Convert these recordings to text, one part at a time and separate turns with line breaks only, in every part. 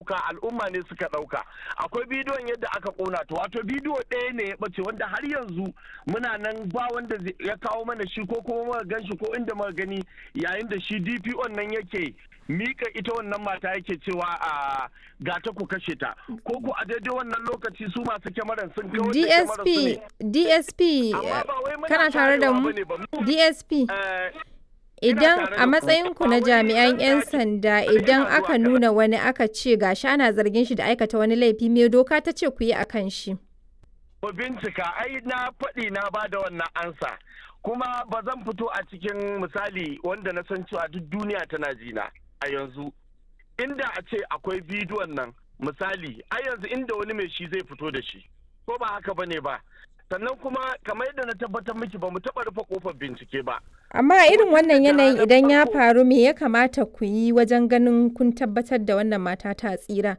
ɗauka al'umma ne suka ɗauka akwai bidiyon yadda aka ƙona ta wato bidiyo ɗaya ne ya ɓace wanda har yanzu muna nan ba wanda ya kawo mana shi ko kuma muka gan shi ko inda muka gani yayin da shi DPO nan yake mika ita wannan mata yake cewa a ga ta ku kashe ta ko ku a daidai wannan lokaci su masu kyamaran sun kawo
DSP DSP kana tare da mu DSP Idan a matsayinku na jami'an 'yan sanda idan aka nuna wani aka ce gashi ana zargin shi da aikata wani laifi me doka ta ce ku yi a kan shi?
Ku bincika ai na faɗi na ba da wannan ansa kuma ba zan fito a cikin misali wanda na san cewa duk duniya tana jina a yanzu inda a ce akwai bidiyon nan misali a yanzu inda wani mai shi zai fito da shi ko ba haka bane ba sannan kuma kamar yadda na tabbatar miki ba mu taɓa rufe kofar bincike ba.
Amma a irin wannan yanayin idan ya faru me ya kamata ku yi wajen ganin kun tabbatar da wannan mata ta tsira?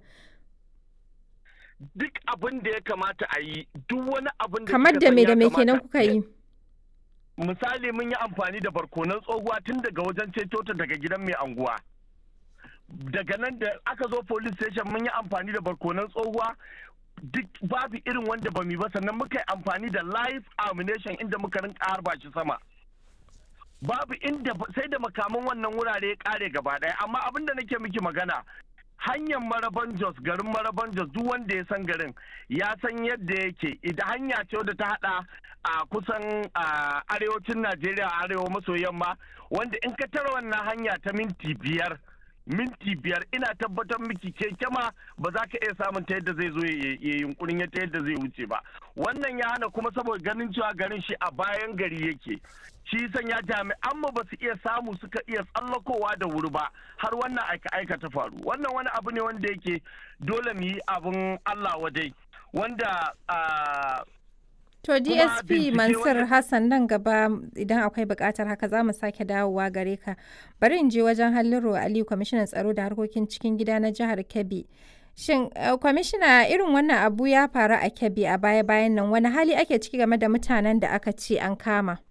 Duk abin da ya kamata a yi duk wani abin da
Kamar da me da me kenan kuka yi?
Misali mun yi amfani da barkonan tsohuwa tun daga wajen ceto ta daga gidan mai anguwa. Daga nan da aka zo police station mun yi amfani da barkonan tsohuwa duk babu irin wanda ba mu ba sannan muka yi amfani da live ammunition inda muka rinka harba shi sama babu inda sai da makaman wannan wurare ya kare gaba daya amma abin da nake miki magana hanyar maraban jos garin maraban jos duk wanda ya san garin ya san yadda yake idan hanya ce wadda ta hada a kusan arewacin najeriya arewa maso yamma wanda in ka tara wannan hanya ta minti biyar minti biyar ina tabbatar miki keke ma ba za ka iya samun ta yadda zai zo ya yunkurin ta yadda zai wuce ba wannan ya hana kuma saboda ganin cewa garin shi a bayan gari yake shi sanya jami'an mu ba su iya samu suka iya tsallakowa da wuri ba har wannan aika aika ta faru wannan wani abu ne wanda yake dole mu yi abin Allah wadai wanda
To DSP Mansur Hassan nan gaba idan akwai bukatar haka za mu sake dawowa gare ka. Bari in je wajen Halliru Aliyu kwamishinan tsaro da harkokin cikin gida na jihar Kebbi. Shin kwamishina irin wannan abu ya faru a Kebbi a baya-bayan nan wani hali ake ciki game da mutanen da aka ce an kama?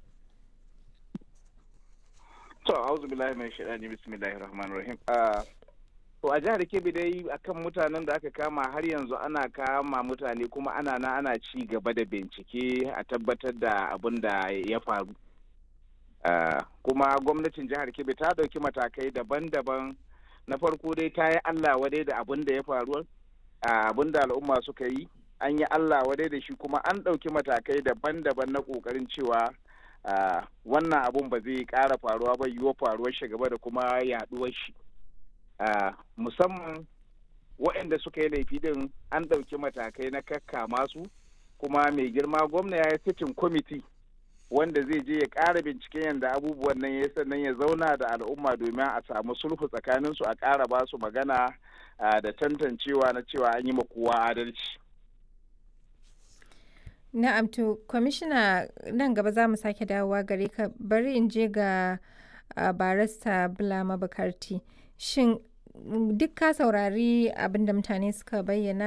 To, auzu billahi mai shaɗani bismillahir rahmanir rahim. To a jihar Kebbi dai akan mutanen da aka kama har yanzu ana kama mutane kuma ana na ana ci gaba da bincike a tabbatar da abin da ya faru. Kuma gwamnatin jihar Kebbi ta ɗauki matakai daban-daban na farko dai ta yi Allah wadai da abin da ya faru abin da al'umma suka yi an yi Allah wadai da shi kuma an ɗauki matakai daban-daban na ƙoƙarin cewa wannan abun ba zai ƙara faruwa ba yiwuwa faruwar shi gaba da kuma yaɗuwar shi. Uh, musamman waɗanda suka yi laifi din an ɗauki matakai na kakka masu kuma mai girma gwamna ya yi sitin kwamiti wanda zai je ya ƙara binciken yadda abubuwan nan ya sannan ya zauna da al'umma domin a samu sulhu tsakaninsu a ƙara ba su magana uh, da tantancewa na cewa an yi ma kowa adalci.
Na'am to kwamishina nan gaba za mu sake dawowa gare ka bari in je ga uh, barista Bulama Bukarti. Shin duk ka saurari abin da mutane suka bayyana